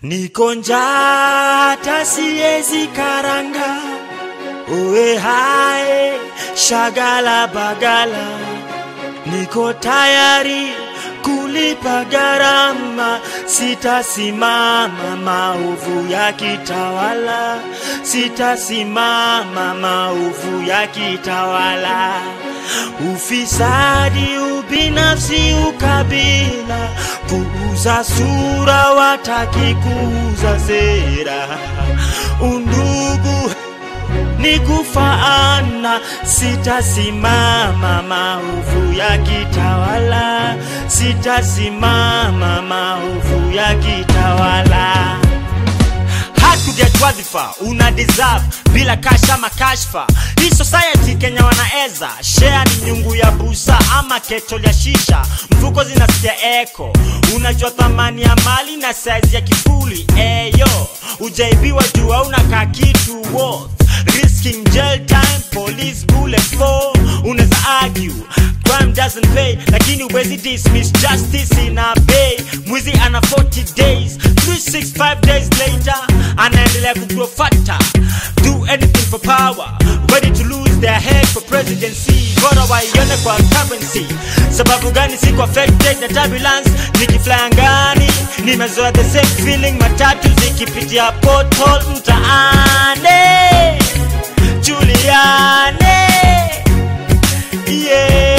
Niko njaa hata siezi karanga, uwe hae shagala bagala, niko tayari kulipa gharama, sitasimama maovu ya kitawala, sitasimama maovu ya kitawala. Ufisadi, ubinafsi, ukabila, kuuza sura, wataki kuuza sera, undugu ni kufaana, sitasimama maovu ya kitawala, sitasimama maovu ya kitawala. Hatuget wadhifa una deserve bila kasha ama kashfa. Hii society Kenya wanaeza share ni nyungu ya busa ama ketol ya shisha, mfuko zinasikia eko. Unajua thamani ya mali na size ya kifuli eyo, ujaibiwa juu hauna ka kitu worth risking jail time, police bullet for. Unaweza argue crime doesn't pay, lakini huwezi dismiss justice ina pay. Mwizi ana 40 days, 365 days later anaendelea kugrow fatter. Do anything for power, ready to lose their head for presidency. Bora waione kwa currency. Sababu gani siko affected na turbulence? Nikifly angani, nimezoea the same feeling, matatu zikipitia pothole mtaani. Juliane, yeah.